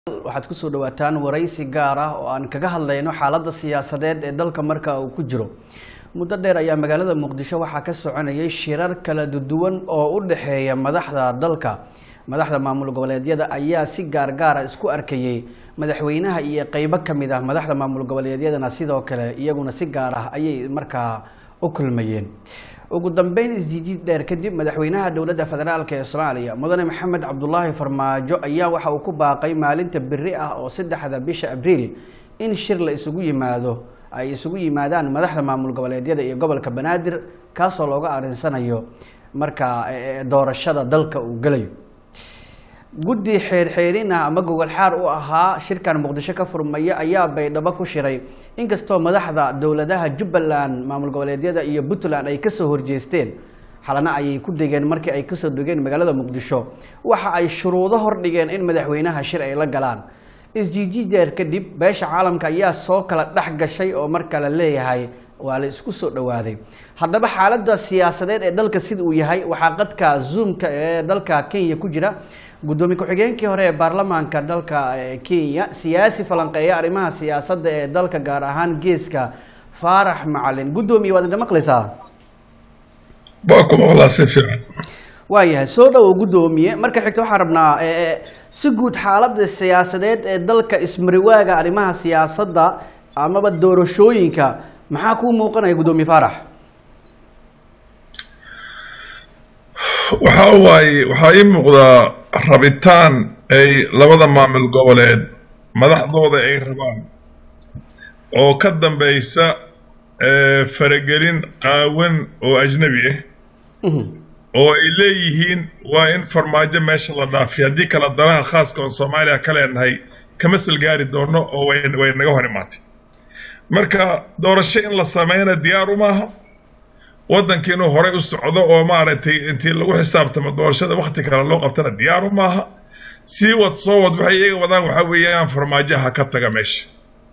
waxaad kusoo dhawaataan waraysi gaar ah oo aan kaga hadlayno xaaladda siyaasadeed ee dalka marka uu ku jiro muddo dheer ayaa magaalada muqdisho waxaa ka soconayay shirar kala duwan oo u dhexeeya madaxda dalka madaxda maamul goboleedyada ayaa si gaargaara isku arkayay madaxweynaha iyo qeybo kamid ah madaxda maamul goboleedyadana sidoo kale iyaguna si gaar ah ayay markaa u kulmayeen ugu dambeyn isjijiid dheer kadib madaxweynaha dowladda federaalk ee soomaaliya mudane maxamed cabdulaahi farmaajo ayaa waxa uu ku baaqay maalinta beri ah oo saddexda bisha abriil in shir la isugu yimaado ay isugu yimaadaan madaxda maamul goboleedyada iyo gobolka banaadir kaasoo looga arinsanayo marka doorashada dalka uu gelayo guddi xeerxeerin ah ama gogol xaar u ahaa shirkan muqdisho ka furmaya ayaa baydhabo ku shiray inkastoo madaxda dowladaha jubbaland maamul goboleedyada iyo puntland ay kasoo horjeesteen xalana ayay ku degeen markii ay kasoo degeen magaalada muqdisho waxa ay shuruudo hordhigeen in madaxweynaha shir ay la galaan isjijideer kadib beesha caalamka ayaa soo kala dhex gashay oo marka la leeyahay waa la isku soo dhawaaday haddaba xaaladda siyaasadeed ee dalka sida uu yahay waxaa qadka zoomka ee dalka kenya ku jira guddoomiye ku-xigeenkii hore ee baarlamaanka dalka kenya siyaasi falanqeeya arrimaha siyaasadda ee dalka gaar ahaan geeska faarax macalin guddoomiye waad indha maqlaysaa waa ku maqlaa si fiican waayahay soo dhawow guddoomiye marka xigta waxaan rabnaa si guud xaaladda siyaasadeed ee dalka ismariwaaga arrimaha siyaasadda amaba doorashooyinka maxaa kuu muuqanaya guddoomiye faarax waxaa waaye waxaa ii muuqdaa rabitaan ay labada maamul goboleed madaxdooda ay rabaan oo ka dambeysa faragelin qaawan oo ajnabi ah oo ay leeyihiin waa in farmaajo meesha la dhaafiy haddii kala danaha khaaska oon soomaaliya ka leenahay kama salgaari doono oo way naga hor imaatay marka doorasho in la sameyna diyaar umaaha waddanka inuu horey u socdo oo maaragtay intii lagu xisaabtamo doorashada wakti kale loo qabtana diyaaru maaha sii wad soo wad waxay iyaga wadaan waxaa weeyaan farmaajaha ka taga meesha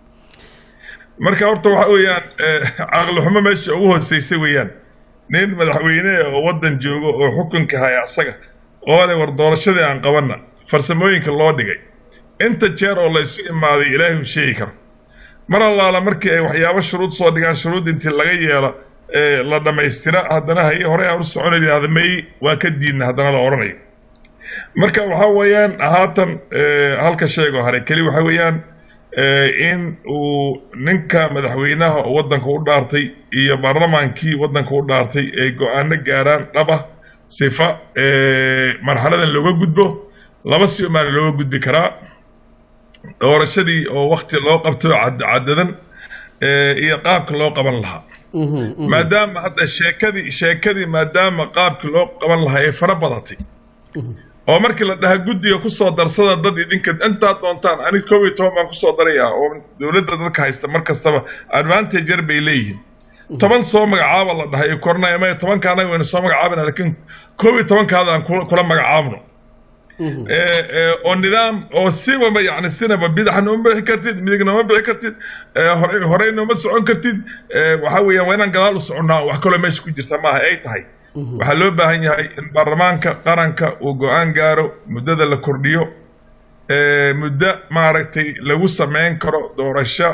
marka horta waxa weeyaan caqli xumo meesha ugu hooseysa weeyaan nin madaxweyne oo waddan joogo oo xukunka haya asaga oo le war doorashadii aan qabanna farsamooyinka loo dhigay inta jeer oo la isu imaaday ilaahay u sheegi karo mar allaala markii ay waxyaabo shuruud soo dhigaan shuruud intii laga yeelo la dhamaystira haddana haye horey aan u soconay yidhahda may waa ka diidna haddana la odhanayo marka waxaa weeyaan haatan halka sheegoo hare keli waxaa weeyaan in uu ninka madaxweynaha oo waddanka u dhaartay iyo baarlamaankii waddanka u dhaartay ay go-aano gaaraan dhaba sifa marxaladan looga gudbo laba si umaana looga gudbi karaa doorashadii oo wakti loo qabto cadadan iyo qaabka loo qaban lahaa maadaama hadda sheekadii sheekadii maadaama qaabkii loo qaban lahaa ay fara badatay oo markii la dhaha guddiga kusoo darsada dad idinka intaad doontaan anig koob iyo toban baan kusoo darayaa oo dowladda dadka haysta mar kastaba advantage yar bay leeyihiin toban soo magacaaba la dhahay kornay ama tobanka anaga wayna soo magacaabana laakiin koob iyo tobankaada aan kula magacaabno oo nidaam oo siwaba yani sinaba bidaxa nooma bixi kartid midig nooma bixi kartid horey nooma socon kartid waxaa weeyaan waa inaan gadaal u soconnaa wax kaloo meesha ku jirta maaha ay tahay waxaa loo baahan yahay in baarlamaanka qaranka uu go-aan gaaro muddada la kordhiyo muddo maaragtay lagu sameyn karo doorasho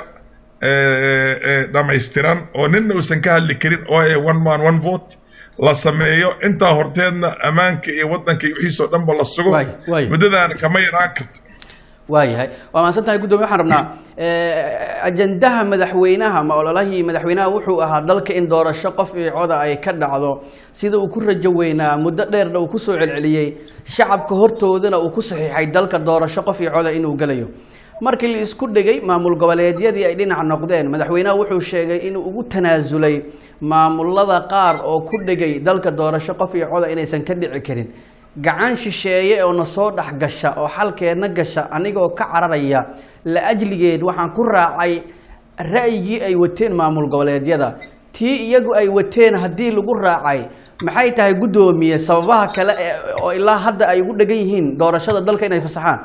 dhammaystiran oo ninna uusan ka hadli karin oo e one man one vote la sameeyo intaa horteedna ammaanka iyo waddanka iyo wixiisoo dhanba la sugo muddadaana kama yaraan karto waayahay waa mahadsan tahay guddoomiye waxaan rabnaa ajandaha madaxweynaha ma ololahii madaxweynaha wuxuu ahaa dalka in doorasho qof iyo coda ay ka dhacdo sida uu ku rajo weynaa muddo dheerna uu kusoo celceliyey shacabka hortoodana uu ku saxiixay dalka doorasho qof iyo coda inuu gelayo markii la isku dhegay maamul goboleedyadii ay dhinac noqdeen madaxweynaha wuxuu sheegay inuu ugu tanaasulay maamulada qaar oo ku dhegay dalka doorasho qof iyo coda inaysan ka dhici karin gacan shisheeye oo na soo dhex gasha oo xalkeedna gasha anigoo ka cararaya la ajligeed waxaan ku raacay ra'yigii ay wateen maamul goboleedyada tii iyagu ay wateen haddii lagu raacay maxay tahay guddoomiye sababaha kale oo ilaa hadda ay ugu dhegan yihiin doorashada dalka inay fasaxaan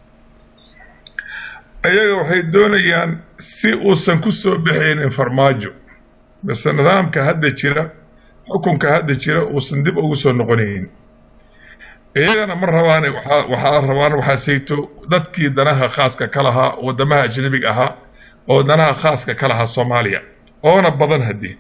iyaga waxay doonayaan si uusan ku soo baxaynin farmaajo mise nidaamka hadda jira xukunka hadda jira uusan dib ugu soo noqonaynin iyagana ma rabaan waxaa rabaan waxaa sayto dadkii danaha khaaska ka lahaa wadamaha ajnabiga ahaa oo danaha khaaska ka lahaa soomaaliya oona badan haddii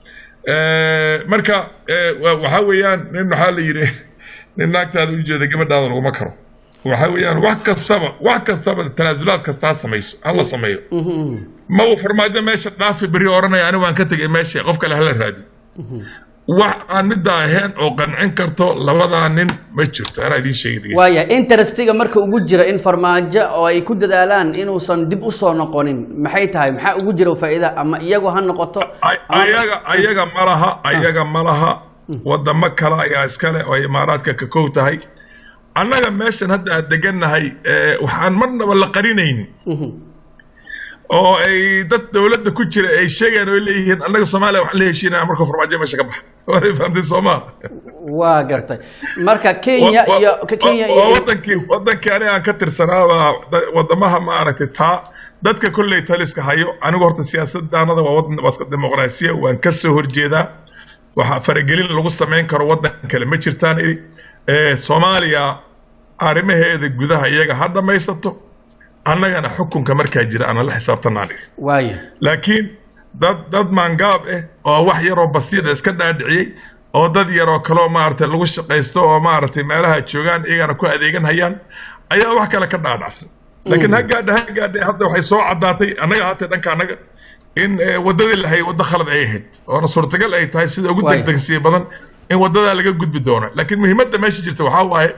marka waxaa weeyaan nin waxaa la yidhi nin naagtaada u jeeda gabadhaada laguma karo waxaa weeyaan wax kastaba wax kastaba tanaasulaad kasta ha samayso hala sameeyo ma uu farmaajo meesha dhaafi beri odhanaya ani waan ka tegay meesha qof kale hala raadi wax aan middaa ahayn oo qancin karto labadaa nin ma jirto anaa idiin sheegi waaya interestiga marka ugu jira in farmaajo oo ay ku dadaalaan inuusan dib u soo noqonin maxay tahay maxaa ugu jira faa'iida ama iyagu ha noqoto ayaga ayaga ma laha ayaga ma laha wadamo kale ayaa iskale oo imaaraadka ka kow tahay annaga meeshan hadda aan degannahay waxaan marnaba la qarinaynin oo ay dad dowladda ku jira ay sheegaan oo leeyihiin annaga soomaaliya waxaan la heshiinaya markuu farmaajo meesha ka baxa waad fahamtay soomaa waa gartay marka kenya iyo kenya iyo wadankii wadankii aniga aan ka tirsanaaba wadamaha maaragtay taa dadka kolley taliska hayo anigu horta siyaasaddaanada waa wadan waska dimuqraasiya waan ka soo horjeedaa waxaa faragelin lagu samayn karo wadan kale ma jirtaan iri soomaaliya arrimaheeda gudaha iyaga ha dhammaysato annagana xukunka markaa jira ana la xisaabtanaan iri waaya laakiin dad dad maangaab ah oo wax yaroo basiida iska dhaadhiciyey oo dad yaroo kaleo maaragtay lagu shaqaysto oo maaragtay meelaha joogaan iyagana ku adeegan hayaan ayaa wax kale ka dhaadhacsan laakiin ha gaadha ha gaadha hadda waxay soo caddaatay annaga haatee dhanka annaga in waddadii lahay waddo khalad ay ahayd oona suurtagal ay tahay sida ugu degdegsiya badan in waddadaa laga gudbi doono laakiin muhiimadda meesha jirta waxaa waaye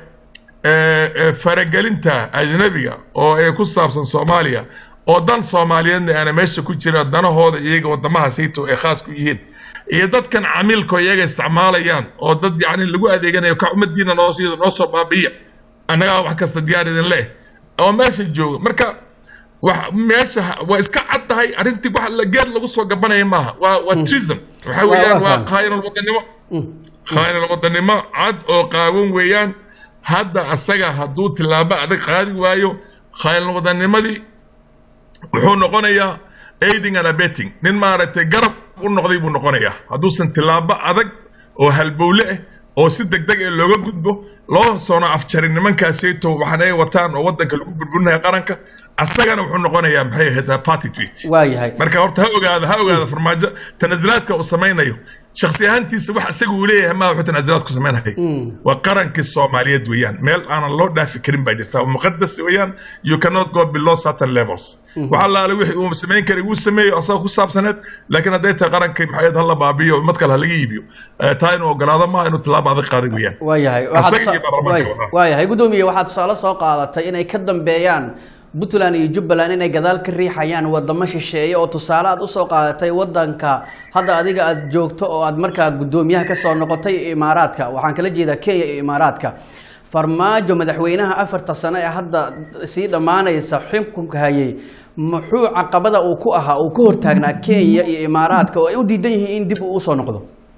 faragelinta ajnabiga oo ay ku saabsan soomaaliya oo dan soomaaliyeedna aana meesha ku jira danahooda iyaga wadamaha sayto ay khaas ku yihiin iyo dadkan camiilkoo iyaga isticmaalayaan oo dad yacni lagu adeeganayo ka ummadiina noo siido noo soo baabiya annagaa wax kasta diyaar idin leh oo meesha jooga marka wax meesha waa iska cad tahay arrintii wax geed lagu soo gabanaya maaha waa waa treason waxa weeyaan waa khaayinal wadanimo khaayinal wadanimo cad oo qaawan weeyaan hadda asaga hadduu tilaabo adag qaadi waayo khaayinal wadanimadii wuxuu noqonayaa aiding and abetting nin maaragtay garab u noqday buu noqonayaa hadduusan tilaabo adag oo halbowle ah oo si degdeg ee looga gudbo loo soona afjarin nimankaasayto waxaan ay wataan oo waddanka lagu burburinaya qaranka asagana wuxuu noqonayaa maxay ahayd party tweet waayahay marka horta ha ogaada ha ogaada farmaajo tanasulaadka uu samaynayo shakhsi ahaantiisa wax isaga uu leeyahay maa wuxuu tanasulaad ku samaynahay waa qarankii soomaaliyeed weeyaan meel aanan loo dhaafi karin baa jirta muqadas weeyaan you cannot go below certain levels wax allaale wixii uu samayn karay wuu sameeyo asaga ku saabsaneed laakiin hadday tahay qarankii maxayd hala baabiyo mad kale halaga iibiyo taa inuu ogolaado maaha inuu tilaabo adag qaaday weeyaan waayahay waayahay guddoomiye waxaad tusaale soo qaadatay inay ka dambeeyaan puntland iyo jubbaland inay gadaal ka riixayaan wadamo shisheeye oo tusaale aad usoo qaadatay wadanka hadda adiga aad joogto oo aad markaa guddoomiyaha kasoo noqotay imaaraadka waxaan kala jeedaa kenya iyo imaaraadka farmaajo madaxweynaha afarta sano ee hadda sii dhammaanaysa xukunka hayay muxuu caqabada uu ku ahaa uu ka hortaagnaa kenya iyo imaaraadka oo ay u diidan yihiin in dib uu usoo noqdo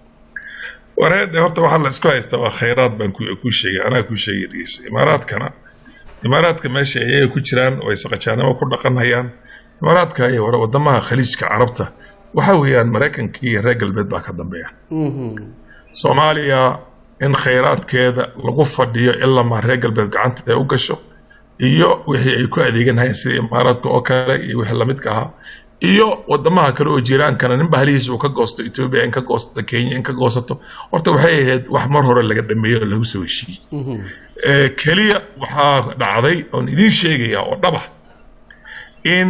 wareedhe horta waxaa la isku haystaa waa khayraad baan ku sheegay anaa ku sheegay dhegeyso imaaraadkana imaaraadka meesha iyaga ku jiraan oo ay saqajaanimo ku dhaqanhayaan imaaraadka iyo wadamaha khaliijka carabta waxa weeyaan maraykankii iyo reer galbeed baa ka dambeeya soomaaliya in khayraadkeeda lagu fadhiyo ilama reer galbeed gacanta ay u gasho iyo wixii ay ku adeeganhayeen sida imaaraadka oo kale iyo wixii lamidka ahaa iyo wadamaha kale oo jiraankana ninba halihiisa uu ka goosto etoobiya in ka goosato kenya in ka goosato horta waxay ahayd wax mar hore laga dhameeyo oo lagu soo heshiiyey keliya waxaa dhacday oon idiin sheegaya oo dhaba in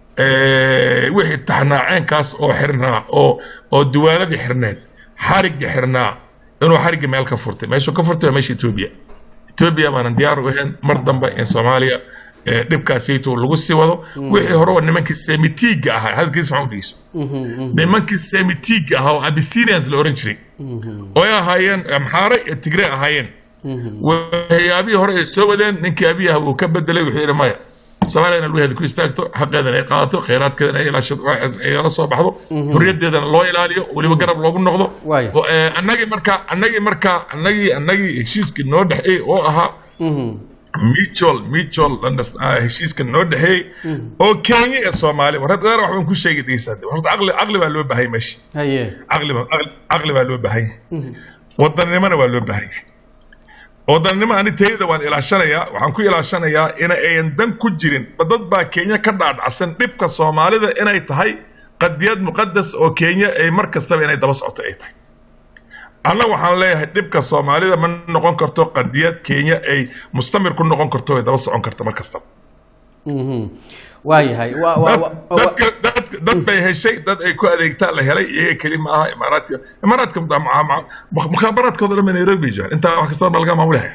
wixii taxnaaceenkaas oo xirnaa oo oo duwaanadii xirneed xarigii xirnaa inuu xarigii meel ka furtay meeshuu ka furtay waa meesha etoobiya etoobiya baanan diyaar u ahayn mar dambe in soomaaliya dhibkaasayto lagu sii wado wixii hore waa nimankii semitiga ahaa hadalkiis maxaa u dhegeyso nimankii semitiga ahaa oo abyssinians la oran jiray oo ay ahaayeen amxaare ee tigre ahaayeen waxyaabihii hore ay soo wadeen ninkii abiyaha uu ka bedelay wuxuu yidhi maya soomaaliya inay lugeeda ku istaagto xaqeedana ay qaadato khayraadkeedana ay la soo baxdo xurriyadeedana loo ilaaliyo weliba garab loogu noqdo annagii markaa annagii markaa annagii annagii heshiiskii noo dhexeey oo ahaa mutual mutual heshiiska noo dhexeeyey oo kenya ee soomaaliya war hadda wax baan ku sheegi dhegeysaa horta aqli aqli baa loo baahanya meesha haye aqli baa aqli baa loo baahanya wadanimona waa loo baahanya wadannimo ani tayada waan ilaashanayaa waxaan ku ilaashanayaa in ayan dan ku jirin dad baa kenya ka dhaadhacsan dhibka soomaalida inay tahay qadiyad muqadas oo kenya ay mar kastaba inay daba socoto ay tahay annaga waxaan leeyahay dhibka soomaalida ma noqon karto qadiyad kenya ay mustamir ku noqon karto ay daba socon karto mar kastaba waayahay dadka dad dad bay heshay dad ay ku adeegtaan la helay iyaga keli ma aha imaaraadka imaaraadka mukhaabaraadkooda dhan nairobi jaan intaa wax kastaba ma laga maamulahaya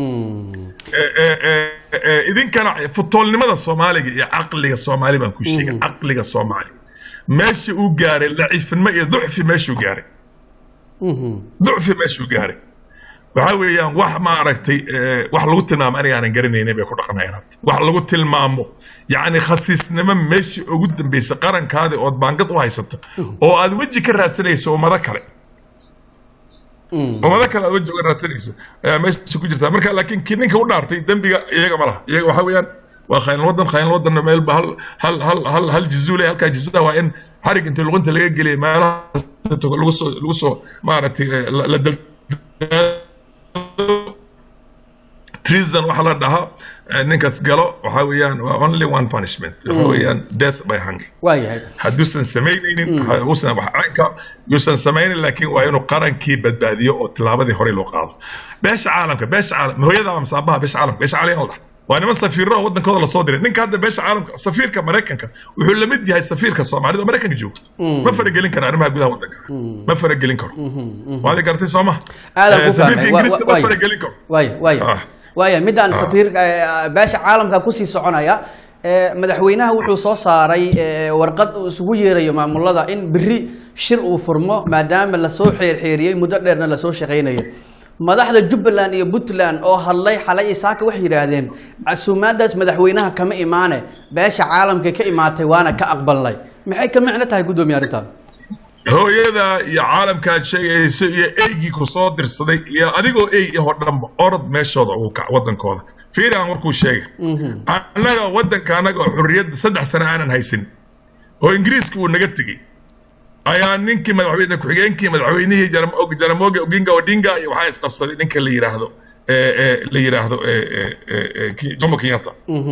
idinkana futoolnimada soomaaliga iyo caqliga soomaali baan ku sheegay caqliga soomaali meesha uu gaaray laciifnimo iyo ducfi meeshuu gaaray ducfi meeshuu gaaray waxaa weeyaan wax maaragtay wax lagu tilmaamo aniga aanan garanaynin bay ku dhaqanayaan hadda wax lagu tilmaamo yacni khasiisnimo meeshii ugu dambeysay qarankaadi ood baangad u haysato oo aad weji ka raadsanayso ummado kale ummado kale aad weji uga raadsanayso ayaa meesha ku jirtaa marka laakiin kii ninka u dhaartay dembiga iyaga ma laha iyaga waxaa weeyaan waa khaynal wadan khaynal wadanna meelba hal hal hal hal hal jizuule halkaa jizada waa in xarig inta luqunta laga geliya meelaha lagu soo lagu soo maaragtay la dal treason waxaa la dhahaa ninkaas galo waxaa weeyaan waa only one punishment waxa weeyaan death by hanging waayahay hadduusan samaynaynin uusan wax caynka yuusan samaynin laakiin waa inuu qarankii badbaadiyo oo tilaabadii horey loo qaado beesha caalamka beesha caalam hooyada ama masaabaha beesha caalamka beesha caalamka la dhaha waa niman safiiro oo wadankooda lasoo diray ninka hadda beesha caalamka safiirka maraykanka wuxuu la mid yahay safiirka soomaalida oo maraykanka jooga ma faragelin karo arrimaha gudaha wadanka ma faragelin karo waad garatay soo ma safiirka ingiriiska ma faragelin karo waaya waaya waaya midaan safiir beesha caalamka kusii soconaya madaxweynaha wuxuu soo saaray warqad uu isugu yeerayo maamulada in beri shir uu furmo maadaama lasoo xeerxeeriyey muddo dheerna lasoo shaqaynayo madaxda jubbaland iyo puntland oo hadlay xalay isaaka waxay yidhaahdeen casuumaadaas madaxweynaha kama imaane beesha caalamka ka imaatay waana ka aqbalnay maxay ka micno tahay guddoomiye arrintaas hooyada iyo caalamkaad sheegayso iyo eygii ku soo dirsaday iyo adigoo ey ahoo dhanba orod meeshooda ugu kac wadankooda fiiri aan warkuu sheegay annaga wadanka annaga oo xurriyadda saddex sano aanan haysan oo ingiriiska uu naga tegey ayaa ninkii madaxweyne ku-xigeenkii madaxweynihii jaramogi oginga odinga iyo waxaa isqabsaday ninka la yiraahdo la yiraahdo jomo kenyatta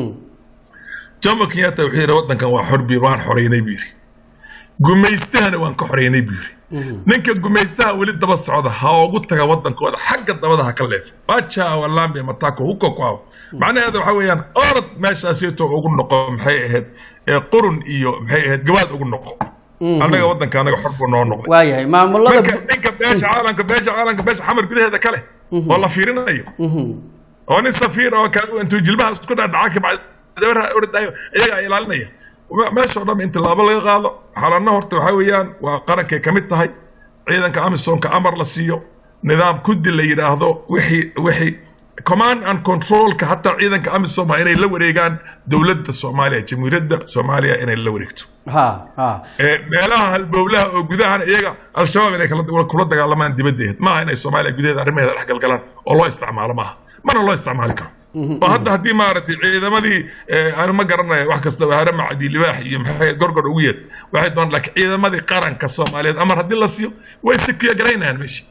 jomo kenyatta wuxuu yidhi wadankan waa xor biir waan xoreynay buu yidhi gumaystahana waan ka xoreynay buu yidhi ninka gumaystaha weli daba socda ha ugu taga wadankooda xagga dabada ha ka leefo baja walambe matako huko kuaw macnaheeda waxa weeyaan orod meeshaasito ugu noqo maxay ahayd qurun iyo maxay ahayd gabaad ugu noqo annaga wadanka anaga xor buu noo noqday waayahay maamulada marka ninka beesha caalamka beesha caalamka beesha xamar gudaheeda kale oo la fiirinayo oo nin safiir oo intuu jilbaha isku dhadhaca kabacdi ordayo iyaga ilaalinaya meeshao dhan in tilaabo laga qaado xalanna horta waxaa weeyaan waa qarankay ka mid tahay ciidanka amisonka amar la siiyo nidaam kudi la yidhaahdo wixii wixii command and controlka hataa ciidanka amisom waa inay la wareegaan dowladda soomaaliya jamhuuriyadda soomaaliya inay la wareegto ha ha meelaha halbowlaha oo gudahana iyaga al-shabaab inay kula dagaalamaan dibaddeed maaha inay soomaaliya gudaheeda arrimaheeda dhex galgalaan oo loo isticmaalo maaha mana loo isticmaali karo oo hadda haddii maaragtay ciidamadii aan ma garanayo wax kasta harama cadi libaax iyo maxay gorgor ugu yeer waxay doon laakiin ciidamadii qaranka soomaaliyeed amar haddii la siiyo way sikiya garaynayaan meeshii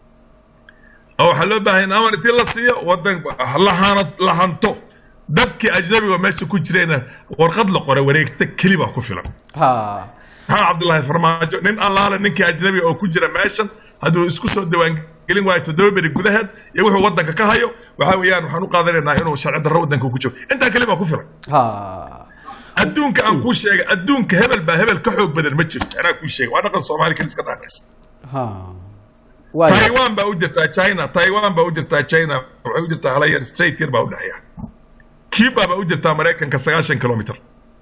oo waxaa loo baahan in amar intii la siiyo wadan lahana lahanto dadkii ajnabiga meesha ku jirayna warqad la qora wareegta keli baa ku filan ha maxaa cabdullaahi farmaajo nin allaale ninkii ajnabiga oo ku jira meeshan hadduu isku soo diiwaangelin waayo toddoba beri gudaheed iyo wuxuu wadanka ka hayo waxaa weeyaan waxaan u qaadanaynaa inuu sharci darro wadanka ku jiro intaa keli baa ku filan ha adduunka aan kuu sheegay adduunka hebel baa hebel ka xoog badan ma jirto anaa kuu sheegay waa dhaqan soomaali keli iska dhaaraysa ha waaya taiwan baa u jirtaa china taiwan baa u jirtaa china waxay u jirtaa halayar straight yar baa u dhexeeya cuba baa u jirtaa maraykanka sagaashan kilomitr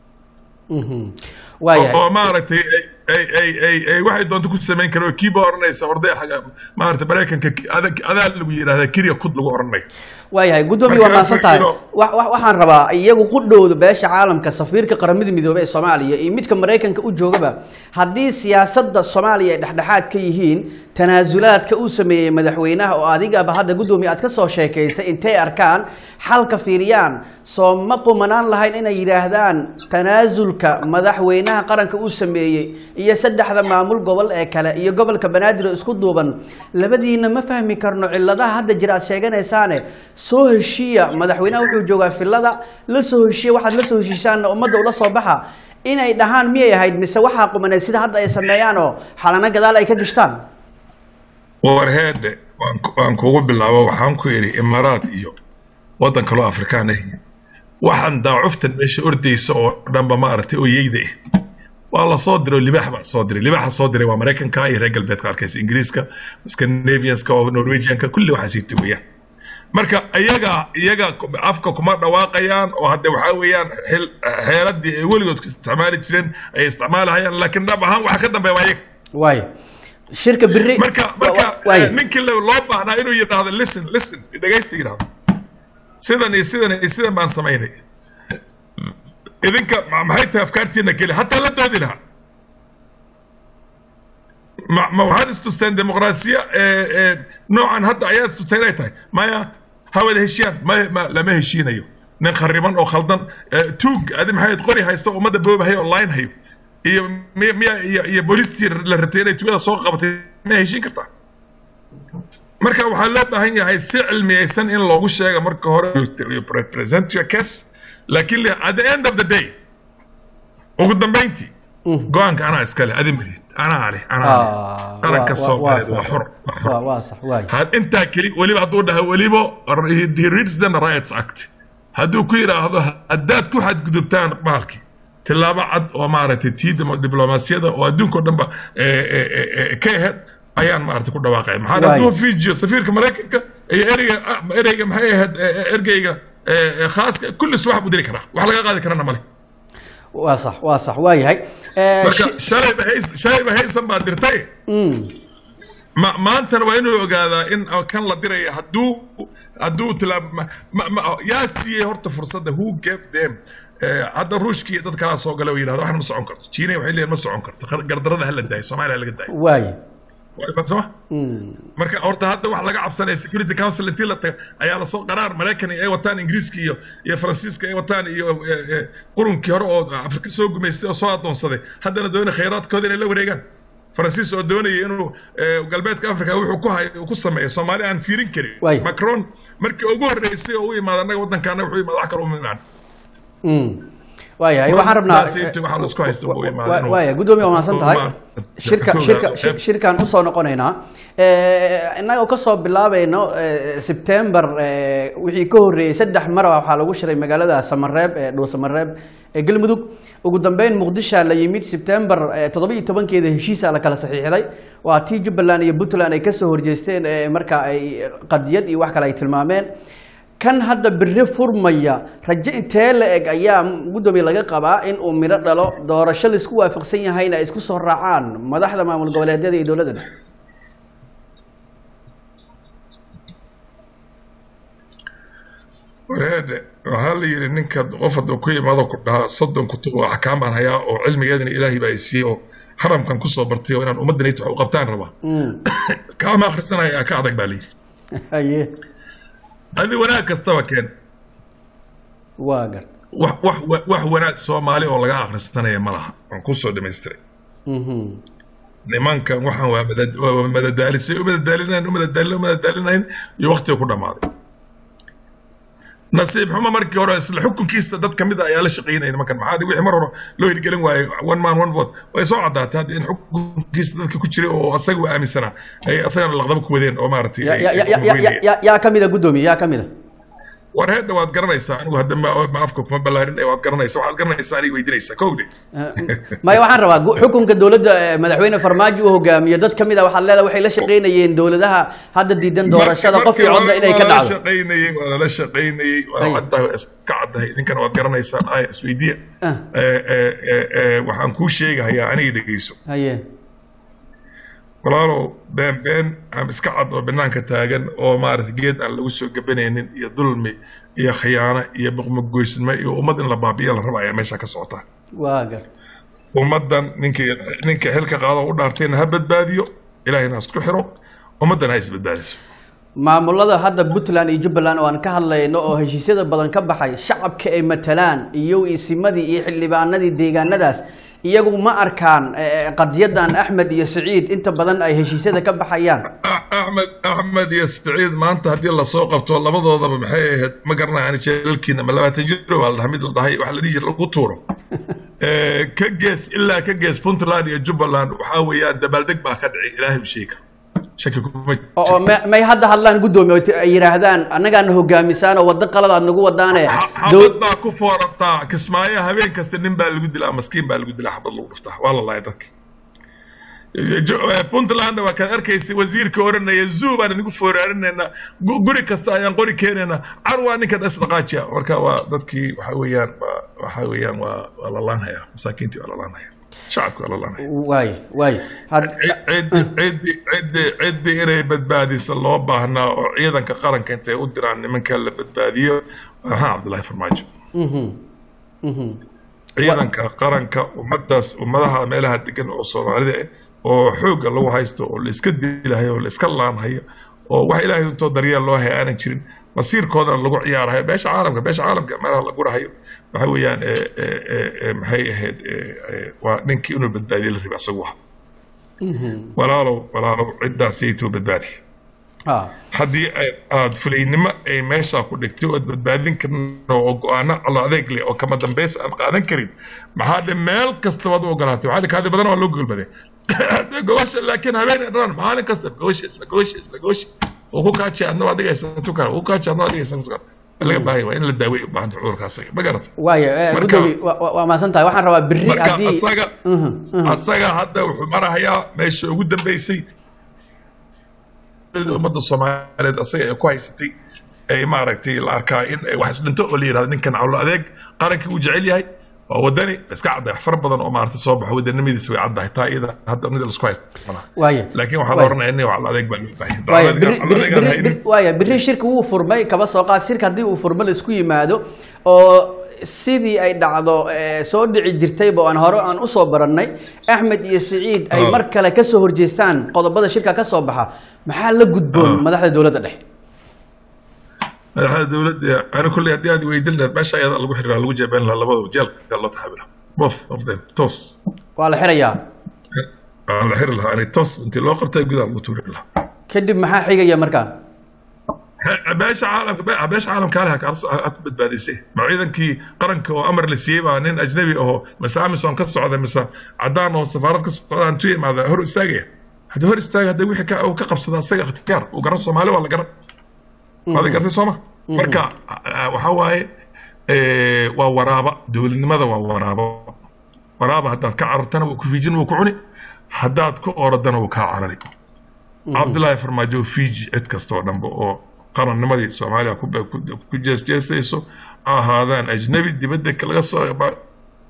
waaya oo maaragtay ay ay ay ay waxay doonto ku samayn karo kiiba oranaysa orday xaga maaragtay maraykanka adaa lagu yidhahdaa kiriya kud lagu oranayo waayahay guddoomiye waa mahadsan tahay wa- wa- waxaan rabaa iyagu qudhowda beesha caalamka safiirka qaramada midoobey ee soomaaliya iyo midka maraykanka u joogaba haddii siyaasadda soomaaliya ay dhexdhexaad ka yihiin tanaasulaadka uu sameeyey madaxweynaha oo adigaba hadda guddoomiye aad ka soo sheekaysay intay arkaan xalka fiiriyaan soo ma qumanaan lahayn inay yidhaahdaan tanaasulka madaxweynaha qaranka uu sameeyey iyo saddexda maamul gobol ee kale iyo gobolka banaadir oo isku duuban labadiina ma fahmi karno ciladaha hadda jira aad sheeganaysaane soo heshiiya madaxweynaha wuxuu joogaa filada la soo heshiiya waxaad la soo heshiisaanna ummadda ula soo baxa inay dhahaan miyay ahayd mise waxaa qumaneed sida hadda ay sameeyaan oo xalano gadaal ay ka gishtaan warheedhe waan ku- waan kugu bilaabo waxaan ku yidhi imaaraad iyo waddan kaloo afrikaan ah waxaan daacuftan meesha ordaysa oo dhanba maaragtay oo yeyda ah waa la soo diray oo libaax baa soo diray libaaxa soo diray waa maraykanka iyo reer galbeedka arkaysa ingiriiska scandinavianska oo norwegianka kulli waxaa sii tugayaan marka iyaga iyaga afka kuma dhawaaqayaan oo hadde waxaa weeyaan xil- xeeladii ay weligood ku isticmaali jireen ay isticmaalahayaan laakiin dhab ahaan waxa ka dambeeya waa iyaga waay shirka biri marka wa- marka wa- waay eh, ninkii lo- loo baahnaa inuu yidhaahdo listen listen dhegaysta yidhahdo sidan iyo sidan iyo sidan baan samaynay idinka ma- maxay tahay afkaartiina keli hataa la doodi lahaa ma ma waxaad istusteen dimuqraasiya ee ee noocan hadda ayaad istusteen ay tahay maya ha wada heshiyaan maya ma lama heshiinayo nin khariban oo khaldan eh, tuug adi maxay qori haysto ummadda boobahay online hayo iyo miya miya iyo iyo booliistii la rabtay inay tugada soo qabatay miya heshiin kartaa marka waxaa loo baahan yahay si cilmiyeysan in loogu sheega marka hore you present your case laakiin le- at the end of the day ugu dambeyntii go-aanka anaa iskale adi malid anaa leh anaa leh Ah, qaranka waa- waa- soomaaliyeed waa waa xor waa xor waa waa sax waay had intaa keli weliba hadduu dhaha weliba he reads the rights act hadduu ku yidhaahdo haddaad ku xadgudubtaan maalkii tillaabo cad oo maaragtay tii dimo- diblomaasiyada oo adduunka o dhanba eh, eh, eh, eh, ka aheyd ayaan maaragtay ku dhawaaqaya maxaa Waay. hadduu fiijiyo safiirka maraykanka iyo ereyga ah, ereyga maxay ahayd eh, eh, ergeyga eh, eh, khaaska kullis wax buu diri karaa wax laga qaadi karana male waa sax waa sax waayahay Eh, marka shi- shalayba hays shalayba haysan baa dirtay Mm. ma maantana waa inuu ogaadaa in kan la diraya hadduu hadduu tilaab ma- ma- ma- yaa siiyey horta fursadda who gave them Eh, hadda ruushkii dad kalaa soo gala oo yidhahda waxna ma socon karto jiina waxay leeyihin ma socon karto Qar- gardarada ha la daayo soomaaliya ha laga daayo waay Waa ifan soma Mm. marka horta hadda wax laga cabsanaya security council intii la taga ayaa lasoo qaraar maraykan ay wataan ingiriiska iyo iyo faransiiska ay wataan iyo eh, eh, qurunkii hore oo afrika soo gumaystay oo soo adoonsaday haddana doonay khayraadkooda inay la wareegaan faransiis oo doonaya inuu eh, galbeedka africa wuxuu ku hay ku sameeyo soomaali aan fiirin karin Waay. macron markii ugu horreysay oo u imaada annaga waddankaana wuxuu imaada wax kale uma imaan Mm. waayahay waxaan rabnaa Taasi inta waxaa la isku haysto buu imaada inuu- waaya guddoomiye waa mahadsan tahay Umar- shirka Kooda- shirka eh, shir- shirkaan usoo noqonaynaa Eh, innaga oo kasoo bilaabayno eh, September eh, wixii ka horreeyey saddex mar waxaa lagu shiray magaalada Samareeb ee Dhow Samareeb ee Galmudug ugu dambeyn Muqdisho la yimid September eh, toddoba iyo tobankeeda heshiisa la kala saxiixday waa tii Jubbaland iyo Puntland ay kasoo horjeesteen eh, marka ay qadiyad iyo wax kale ay tilmaameen kan hadda biri furmaya rajo intee la eg ayaa guddoomiye laga qabaa in uu midho dhalo doorasho laisku waafaqsan yahayna ay isku soo raacaan madaxda maamul goboleedyada iyo dowladda dhexe wareedhe waxaa la yidhi ninka qof hadduu ku yimaado ku dhahaa soddon kutub oo axkaam baan hayaa oo cilmigeedana ilaahay baa i siiyey oo haramkan kusoo bartay oo inaan ummaddan wax u qabtaan rabaa Mm. kaama akhrisanaya ka adag baa la yidhi haye adi wanaag kastaba keen waa gart wax wax wax wanaag soomaali oo laga akhrisanaya ma laha waan kusoo dhamaystiray Mhm. nimankan waxaan waa madad- waa madadaalisay u madadaalinayn u madadaalin u madadaalinayn iyo waqtiga ku dhammaaday nasiib xumo markii hore isla xukunkiisa dad kamid a ayaa la shaqaynaya nimankan maxaa wixii mar hore loo hirgelin waayey one man one vote way soo caddaatay hadda in xukunkiisa dadka ku jiray oo asaga u aaminsanaa ay asagana laqdaba ku wadeen oo maaragtay Ya- ay- ya- ay ya- ya- ya- muhiimiyeen. ya- yaa ka mida guddoomiye yaa ka mida war heedha waad garanaysaa anigu hadda ma ma afka kuma ballaarin waad garanaysaa waxaad garanaysaa aniga weydiinaysaa kowdhe maya waxaan rabaa gu- xukunka dowladda eh, madaxweyne farmaajo uu hogaamiyo dad kamid a waxaad leedahay waxay la shaqaynayeen dowladaha hadda diidan doorashada qof iyo codna inay ka waa lala dhacdo shaqaynayey waa lala shaqaynayey waa Ay. caddahay iska caddahay idinkana waad garanaysaan ay isweydiya Ah. Eh, eh, eh, eh, waxaan kuu sheegahayaa aniga dhegeyso haye walaalow been been ama iska cad oo banaanka taagan oo maarata geed aan lagu soo gabanaynin iyo dulmi iyo khiyaano iyo muqmugoysnimo iyo ummad in la baabi'iya la raba ayaa meesha ka socota waa gar ummaddan ninkii ninka xilka qaado u dhaartayna ha badbaadiyo ilaahayna ha isku xiro ummaddan ha isbadbaadiso maamulada hadda puntland iyo jubbaland oo aan ka hadlayno oo heshiisyada badan ka baxay shacabka ay matalaan iyo isimadii iyo xildhibaanadii deegaanadaas iyagu ma arkaan eh, qadiyadan axmed iyo siciid inta badan ay heshiisyada ka baxayaan axmed axmed iyo saciid maanta haddii lasoo qabto labadoodaba maxay ahayd ma garanaya ani jeelalkiina ma labaatan jiro waa la dhahay mid la dhahay waxa la dhihi jira lagu tuuro ka gees ilaa ka gees puntland iyo jubbaland waxaa weeyaan dabaaldeg baa ka dhici ilaahay u sheegi karo shaki kuma oo oo ma- may hadda hadlaan guddoomiye oo ay yidhaahdaan annagaana hogaamisaan oo waddo qaladaad nagu wadaane xabad dow- baa ku foorataa kismaayo habeen kasta nin baa lagu dilaa maskiin baa lagu dilaa xabad lagu dhuftaa waa la laaya dadka Jo- eh, puntland waa kaad arkaysay wasiirka oranaya zoo baan idinku fooraarinayna gu- guri kasta ayaan qori keenayna carwaa ninka dhasdhaqaajiya marka waa dadkii waxa weeyaan waa- waxa weeyaan waa waa la laanhaya masaakiintii waa la laanhaya shacabki waa la laanhaya waay waay had- ciddi ciddi ciddi ciddi inay badbaadiso loo baahnaa oo ciidanka qaranka intay u diraan nimanka la badbaadiyo waa maxamed cabdullaahi farmaajo Mhm. Mhm. ciidanka qaranka ummadaas ummadaha meelaha degan oo soomaalida ah oo xoogga lagu haysto oo la iska dilahayo oo la iska laanhayo oo wax ilaahay intoo daryeel loo haya aanan jirin masiirkoodana lagu ciyaarahayo beesha caalamka beesha caalamka meelaha lagu rahayo waxa weeyaan eh, eh, eh, eh, maxay ahayd eh, eh, waa ninkii inuu badbaadiyo la riba isagu aha Mhm. walaalow walaalow ciddaasaytuu badbaadi Ah. haddii ay- aad fulaynimo ay meesha ku dhigtay ood badbaadin karin oo go-aano calo adeeg leh oo kama dambays aan qaadan karin maxaa dhe meel kastabaad u ogolaatay waxaa kaadi badan waa loo golbaday Hadda gobasha laakiin habeen dhan maalin kasta gobasha isla gobasha isla gobasha oo ku kaaji adna waa dhigaysan tukar ku kaaji adna waa dhigaysan tukar laga baahay waa in la daaweeyo u baahanta cudurka asaga ma garata waaya eh, Marka- guddoomiye waa- waa waa mahadsan tahay waxaan rabaa berri marka haddii asaga Mhm, mhm. asaga hadda wuxuu marahayaa meesha ugu dambeysay ummadda soomaaliyeed asaga ay ku haysatay ay maaragtay la arkaa in ay wax isdhinto oo la yidhahdo ninkan cawlo adeeg qarankii uu jecel yahay waa wadani iska cadday wax fara badan oo maaragtay soo baxo wadanimadiisa way caddahay taa iyada hadda mid laisku haysta malaha waaya laakiin waxaa la Waaya. oranaya in cawlo adeeg baa loo baahan waaya yahay biri- cawlo biri- adeeg aan biri- haynin biri- waaya biri shirka wuu furmay kaba soo qaad shirka haddii uu furmo la isku yimaado oo sidii ay dhacdo eh, soo dhici jirtayba oo aan hore aan usoo barannay axmed iyo siciid ay Ah. mar kale kasoo horjeestaan qodobada shirka ka soo baxa maxaa la gudboon Ah. madaxda dowladda dhexe madaxda dowladda ani kulley haddii aad weydin lahayd meesha ayada lagu xiriraa lagu jeebeen lahaa labadaba jeelka loo taxaabila both of them toos waa la xirayaa waa la xiri lahaa ani toos intii loo qabtay gudaha lagu tuuri lahaa kadib maxaa xigaya markaan beesha caalamka be- beesha caalamka hale ha ka- ha ku badbaadisay ma ciidankii qaranka oo amar la siiyey baa nin ajnabi aho mise amison ka socda mise cadaan oo safaarad ka socda intuu imaada hor istaagaya haddii hor istaaga haddii wixii ka- uu ka qabsada asaga ikhtiyaar uu garan soomaali waa la garan waad gartay sooma marka ah, waxaa waaye eh, waa waraaba dowladnimada waa waraaba waraaba haddaad ka carartana wuu ku fiijin wuu ku cuni haddaad ku orodana wuu kaa carari cabdullaahi farmaajo fiiji cid kasta oo dhanba oo qarannimadii soomaaliya ku ku- ku jeesjeesayso ha ahaadaan ajnabi dibadda ka- laga soo ba-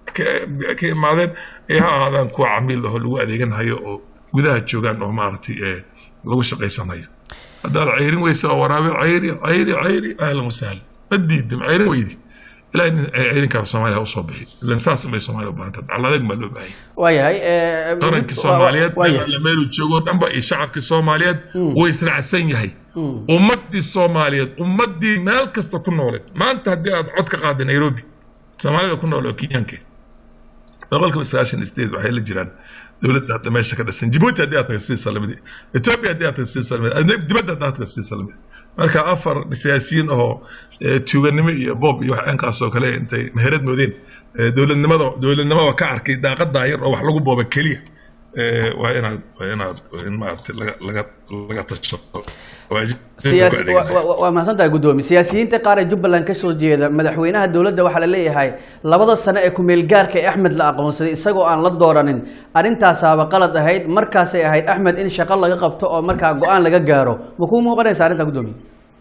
ka ka imaadeen ee ha ahaadaan kuwa camiil aho lagu adeeganayo oo gudaha joogaan oo maaragtay ee lagu shaqaysanayo haddaad cayrin weysa oo waraabe cayri cayri cayri ahlan wasahlan ma diidim cayrin weydi ilaa in cayrinkaan soomaaliya ha usoo bixi ilan saas bay soomaaliya u baahanta caladeeg baa loo baahanya waayahay eh, qarankii wa- wa- soomaaliyeed waayahay. meel meeluu joogo dhanba iyo shacabkii soomaaliyeed way israacsan yahay ummadii soomaaliyeed ummadii meel kasta ku nooleed maanta haddii aad cod ka qaada nairobi soomaalida ku nool oo kenyaanke boqolkiiba sagaashan sideed waxay la jiraan dowladda hadda meesha ka dhisan jibuuti haddii aad tahay sii salamidi ethiopia haddii aad tahay sii salamidi adna- dibadda haddaad tahay sii salamidi marka afar siyaasiyiin oo eh, tuuganimo iyo boob iyo wax dhankaas oo kale intay meherad moodeen eh, dowladnimada dowladnimada ka arkay daaqadaa yar oo wax lagu booba keliya eh, waa inaad waa inaad waa in maaragtay laga laga laga tashato oo ajnabiga ku siyaasi adeeganaya. wa- wa- waa mahadsan tahay guddoomiye siyaasiyiinta qaar ee jubbaland ka soo jeeda madaxweynaha dowladda waxaa la leeyahay labada sano ee kumeel gaarka ee axmed la aqoonsaday isagoo aan la dooranin arrintaasaaba qalad ahayd markaasay ahayd axmed in shaqo laga qabto oo markaa go-aan laga gaaro ma kuu muuqanaysa arrintaa guddoomiye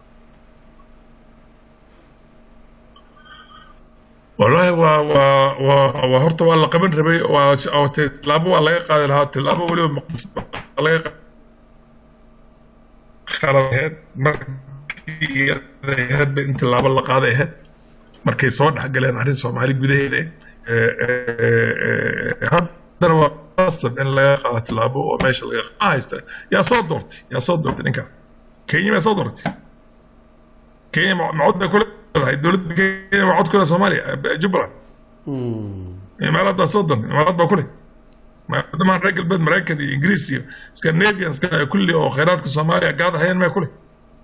والله waa waa waa waa horta waa la qaban rabay waa oo tilaabo waa laga qaadi lahaa tilaabo weliba maqdis baa laga khalad ahayd markii ahaydba in tilaabo la qaaday ahayd markay soo dhexgaleen arrin soomaali gudaheeda haddana waa qasab in laga qaado tilaabo oo meesha laga haysta yaa soo doortay yaa soo doortay ninka kenya maa soo doortay kenya macod bay kuleedahay dowladda kenya macod kule soomaaliya jubbaland imaaraad baa soo doortay imaaraad baa kule maadamaan reer galbeed maraykan iyo ingiriis iyo scandinavianska kulli oo khayraadka soomaaliya gaada hayeen mee kule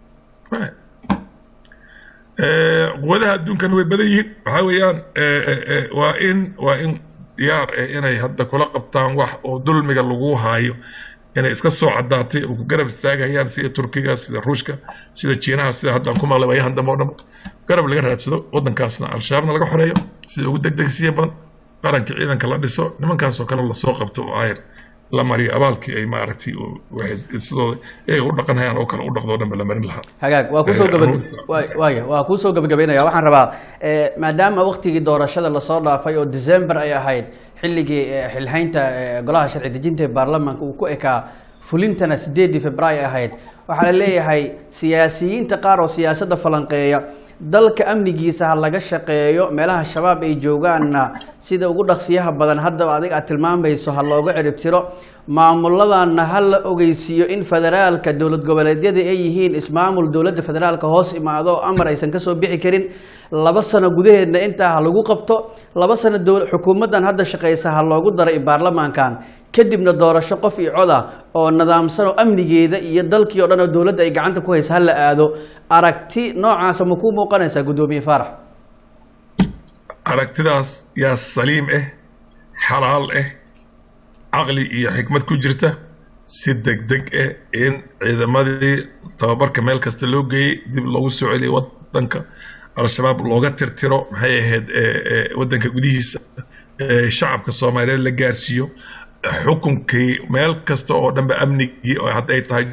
quwadaha adduunkana way badan yihiin waxaa weeyaan waa in waa in diyaar eh inay hadda kula qabtaan wax oo dulmiga lagu haayo inay iska soo caddaatay oo ku garab istaagayaan sida turkiga sida ruushka sida jiinaha sida haddaan ku maqlay waayahan dambe oo dhan garab laga raadsado waddankaasna al-shabaabna laga xoreeyo sida ugu degdegsiya badan qaranka ciidanka la dhiso nimankaasoo kale lasoo qabto oo ayr la mariyo abaalkii ay maaragtay sidooda iyaga u dhaqanayaan oo kale u dhaqdoo dhanba la marin lahaa hagaag waa kusoo gaba waaya waa kuusoo gabagabaynaya waxaan rabaa maadaama waktigii doorashada lasoo dhaafay oo december ay ahayd xilligii xilhaynta golaha sharci dejinta ee baarlamaanka uu ku ekaa fulintana sideedii februaayo ahayd waxaa la leeyahay siyaasiyiinta qaar oo siyaasadda falanqeeya dalka amnigiisa ha laga shaqeeyo meelaha shabaab ay joogaanna sida ugu dhaqsiyaha badan haddaba adig aad tilmaamayso ha looga ciribtiro maamuladanna ha la ogeysiiyo in federaalka dowlad goboleedyada ay yihiin ismaamul dowladda federaalka hoos imaado oo amar aysan kasoo bixi karin laba sano gudaheedna intaa ha lagu qabto laba sano xukuumaddan hadda shaqeysa ha loogu daray baarlamaankan kadibna doorasho qof iyo cod ah oo nidaamsan oo amnigeeda iyo dalkii o dhan oo dowladda ay gacanta ku haysa ha la aado aragti noocaasa ma kuu muuqanaysaa guddoomiye faarax aragtidaas yaa saliim ah xalaal ah caqli iyo xikmad ku jirta si degdeg ah in ciidamadii tababarka meel kasta loo geeyey dib loogu soo celiyay wadanka al-shabaab looga tirtiro maxay ahayd wadanka gudihiisa shacabka soomaaliyeed la gaarsiiyo xukunkii meel kasta oo dhanba amnigii oo hadday tahay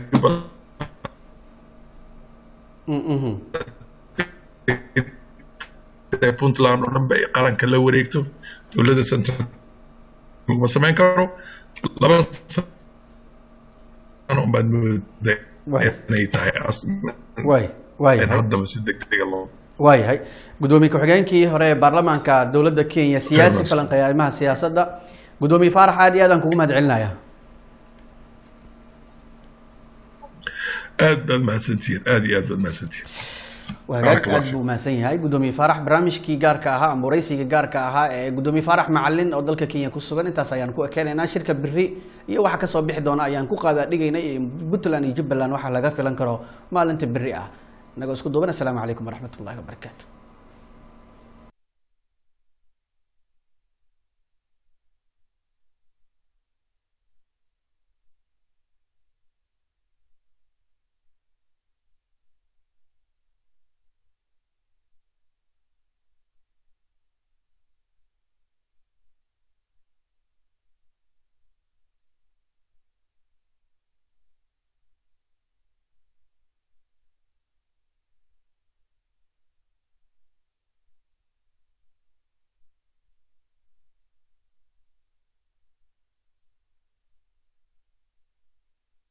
puntland oo dhanba ay qaranka la wareegto dowladda central ma samayn karo laba sano unbaad mooda inay tahay haddaba si degdega loo waayahay guddoomiye ku-xigeenkii hore ee baarlamaanka dowladda kenya siyaasi falanqeeya arrimaha siyaasadda guddoomiye faarax aad iyo aad aan kugu mahad celinaya aad baad mahadsantihiin aad iyo aad baad mahadsantihiin wagaag aad buu mahadsan yahay guddoomiye faarax barnaamijkii gaarka ahaa ama waraysiga gaarka ahaa ee guddoomiye faarax macalin oo dalka kenya ku sugan intaas ayaan ku ekeenaynaa shirka biri iyo waxa kasoo bixi doona ayaan ku qaadaa dhigaynay puntland iyo jubbaland waxaa laga filan karo maalinta biri ah inagoo isku duuban assalaamu calaykum waraxmat ullahi wabarakaatu